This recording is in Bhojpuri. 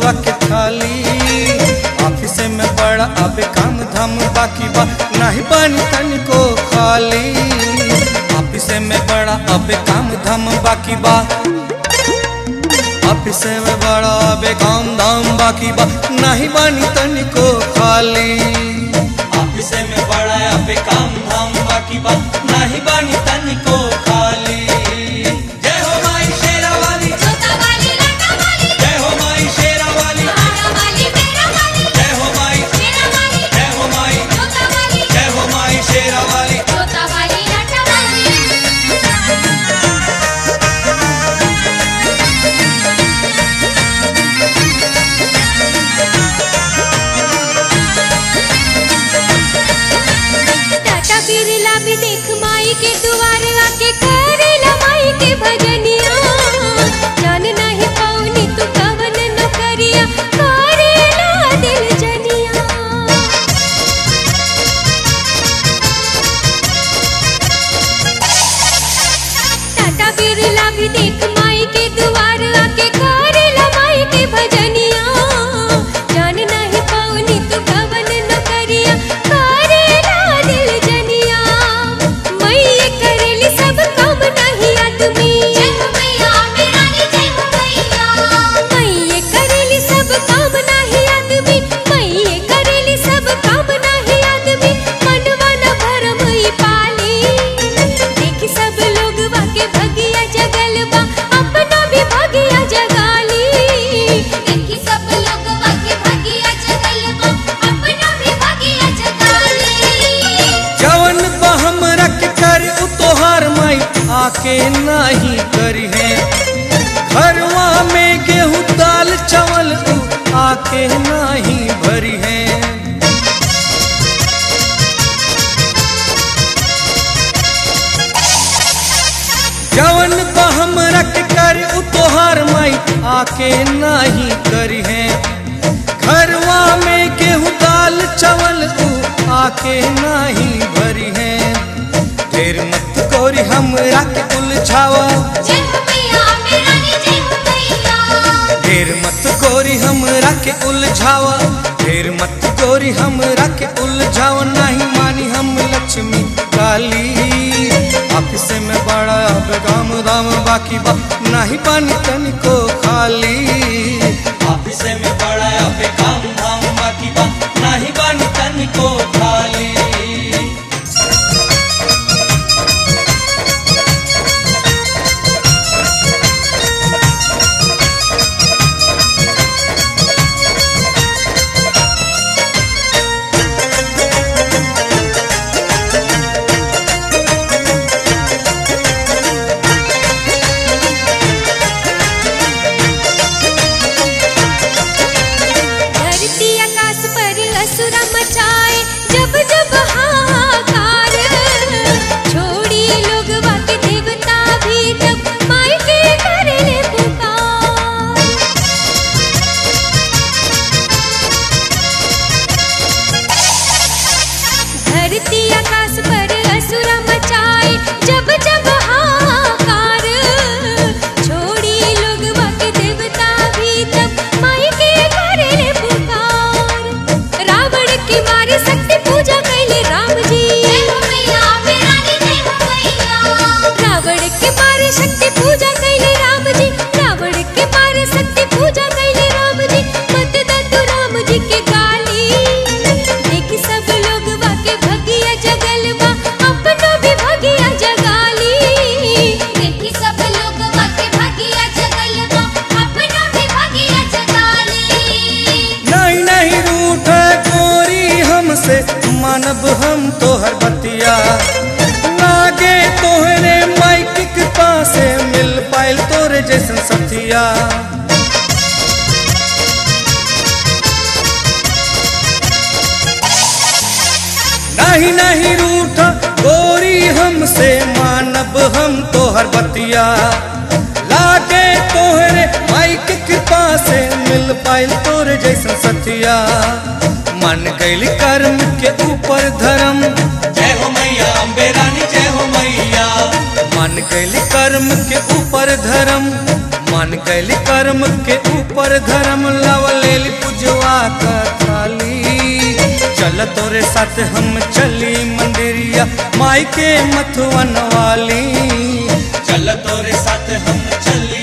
भोजवा के थाली ऑफिस में बड़ा अब काम धाम बाकी बा नहीं बानी तनिको खाली ऑफिस में बड़ा अब काम धाम बाकी बा ऑफिस में बड़ा अब काम धाम बाकी बा नहीं बानी तनिको खाली ऑफिस में बड़ा अब काम धाम बाकी बा नहीं बानी तनिको खाली जय हो माई शेरा वाली जोता वाली लाटा वाली जय हो माई शेरा वाली आरा वाली मेरा वाली जय हो माई मेरा वाली जय हो माई जोता वाली जय हो माई शेरा वाली जोता वाली लाटा वाली टाटा बिरला भी देख माई के दुआरे आके करेला माई के भजनिया जान नहीं पाऊनी तू कवन न करिया करेला दिल जनिया टाटा बिरला भी देख माई के दुआर आके करेला माई के भजनिया जान नहीं पाऊनी तू कवन न करिया करेला दिल जनिया मैये करेली सब काम नहीं आदमी जय हो मैया मेरा नी जय हो मैया मैये करेली सब काम नहीं आदमी मैये करेली सब काम नहीं आदमी मनवा न भरम ई पाली देखी सब लोग वाके भगिया जगल बा अपना भी भगिया जगाली देखी सब लोग वाके भगिया जगल बा अपना भी भगिया जगाली जवन बहम रख कर उ तोहार माई आके नहीं करी है घरवा में गेहूं दाल चावल उ आके नहीं भरी है जवन बहम रख कर उ तोहार माई आके नहीं करी है घरवा में गेहूं दाल चावल उ आके नहीं भरी है ढेर मत गोरी हमरा के उलझावा जय हो मैया मेरा नी जय हो मैया ढेर मत गोरी हमरा के उलझावा ढेर मत गोरी हमरा के उलझावा नहीं मानी हम लक्ष्मी काली ऑफिस में बड़ा अब काम दाम बाकी बा नहीं पानी तनिको खाली ऑफिस में बड़ा अब काम धाम बाकी बा नहीं पानी तनिको खाली धरती आकाश पर असुरा मचाए जब जब हाहाकार छोड़ी लोग वाके देवता भी तब माई के करे पुकार धरती आकाश पर असुरा मचाए जब जब हाहाकार छोड़ी लोग वाके देवता भी तब माई के करे पुकार रावण की मारी शक्ति पूजा कैले राम जी जय हो मैया मेरा नी जय हो मैया रावण के मारे शक्ति पूजा कैले राम जी रावण के मारे शक्ति पूजा कैले राम जी मत दतु राम जी के गाली देखी सब लोग वाके भगिया जगल बा अपनो भी भगिया जगाली देखी सब लोग वाके भगिया जगल बा अपनो भी भगिया जगाली नहीं नहीं रूठ गोरी हमसे मानब हम तोहर बतिया लागे तोहरे माइक के पासे मिल पाइल तोरे जैसन सथिया नहीं नहीं रूठ गोरी हमसे मानब हम तोहर बतिया लागे तोहरे माइक कृपा से मिल पाइल तोरे जैसन सतिया मन गैल कर्म के ऊपर धर्म जय हो मैया अम्बे रानी जय हो मैया मन गैल कर्म के ऊपर धर्म मन बन गैली कर्म के ऊपर धर्म लवलेली पुजवा का थाली चल तोरे साथ हम चली मंदिरिया माई के मथुवन वाली चल तोरे साथ हम चली